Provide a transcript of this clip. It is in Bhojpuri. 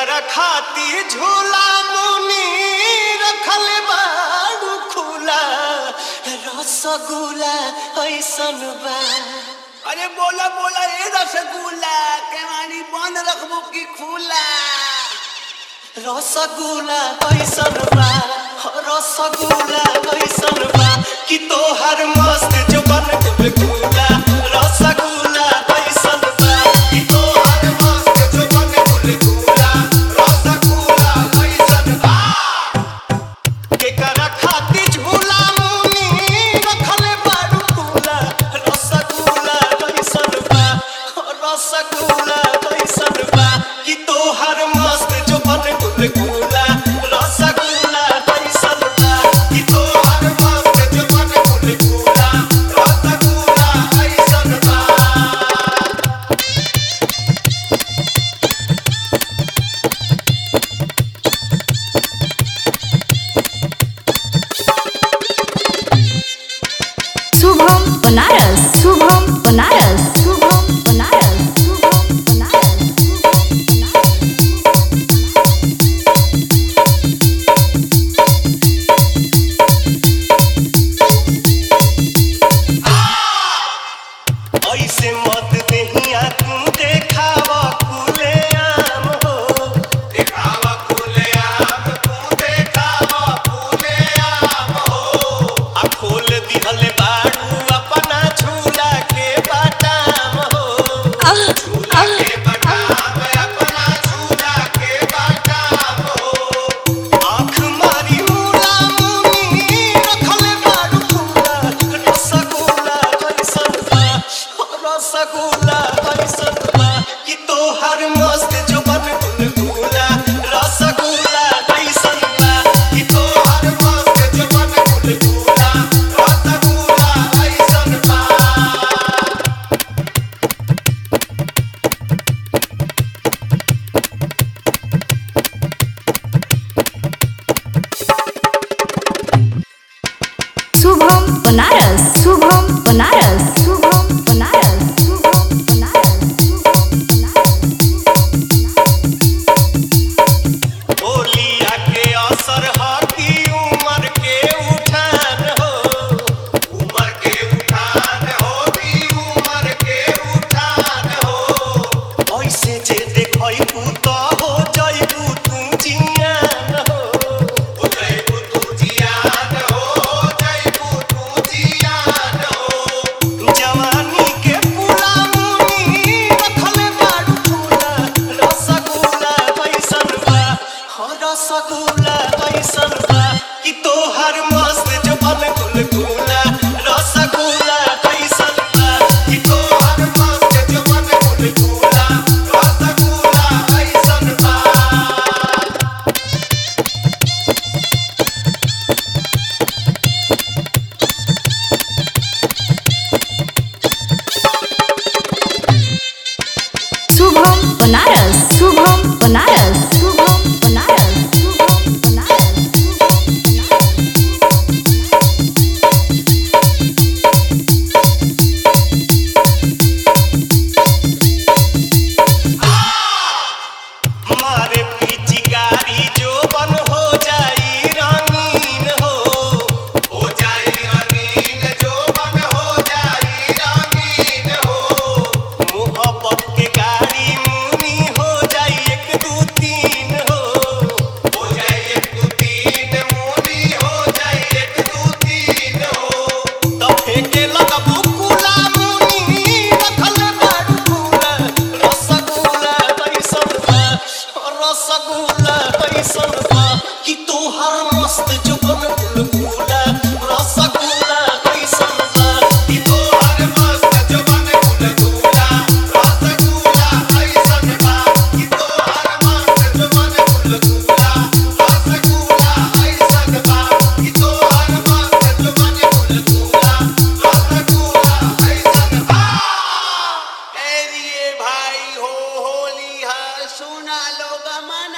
केकरा खाती झूला मुनी रखल बाड़ू खुला रसगुल्ला ऐसन बा अरे बोला बोला रे रसगुल्ला केवानी बंद रखबो की खुला रसगुल्ला ऐसन बा रसगुल्ला ऐसन बा कि तोहर मस्त जुबन गुलगुला रसगुल्ला ऐसन बा कि तोहर मस्त जुबन गुलगुला रसगुल्ला ऐसन बा केकरा खाती झूला मुनी रखल बाड़ू खुला रसगुल्ला ऐसन बा रसगुल्ला ऐसन बा कि तोहर मस्त जुबन गुलगुला रसगुल्ला ऐसन बा कि तोहर मस्त जुबन गुलगुला रसगुल्ला ऐसन बा शुभम बनारस शुभम बनारस शुभम बनारस शुभम बनारस शुभम बनारस ऐसे मत देहिया तू देखावा खुले आम हो देखावा खुले आम तू देखावा खुले आम हो आ खोल दिहल बाड़ू अपना झूला के बाटाम हो झूला के बाटाम अपना झूला के बाटाम हो आँख मारी मुला मुनी रखल बाड़ू खुला रसगुल्ला कैसन बा रसगुल्ला कैसन बा कि तोहर मस्त जुबन गुलगुला रसगुल्ला कैसन बा कि तोहर मस्त जुबन गुलगुला रसगुल्ला कैसन बा शुभम बनारस शुभम बनारस शुभम बनारस शुभम बनारस शुभम बनारस बोलिया के असर हकी उमर के उठान हो उमर के उठान हो की उमर के उठान हो ऐसे जे देखई तू तो हो जइबू तू जियान हो हो जइबू तू जियान हो हो जइबू तू जियान हो जवानी के पुला मुनी रखल बाड़ू झूला रसगुल्ला कैसन बा हो रसगुल्ला कैसन बा कि तोहर मस्त जुबन गुलगुला रसगुल्ला कैसन बा कि तोहर मस्त जुबन गुलगुला रसगुल्ला कैसन बा शुभम बनारस शुभम बनारस शुभम बनारस शुभम बनारस शुभम मारे पिचकारी जो बन हो जाई रंगीन हो हो जाई रंगीन जो बन हो जाई रंगीन हो मोहब्बत के गाड़ी मुनी हो जाई एक दू तीन हो हो जाई एक दू तीन मुनी हो जाई एक दू तीन हो तो फेंके लगबू कुला मुनी रखल बाड़ू फूला रसगुल्ला कैसन बा रसगुल्ला कैसन बा कि तोहर मस्त जुबन गुलगुला रसगुल्ला कैसन बा कि तोहर मस्त जुबन गुलगुला रसगुल्ला कैसन बा कि तोहर मस्त जुबन गुलगुला रसगुल्ला कैसन बा कि तोहर मस्त जुबन गुलगुला रसगुल्ला कैसन बा ए दिए भाई हो होली है सुना लोग मन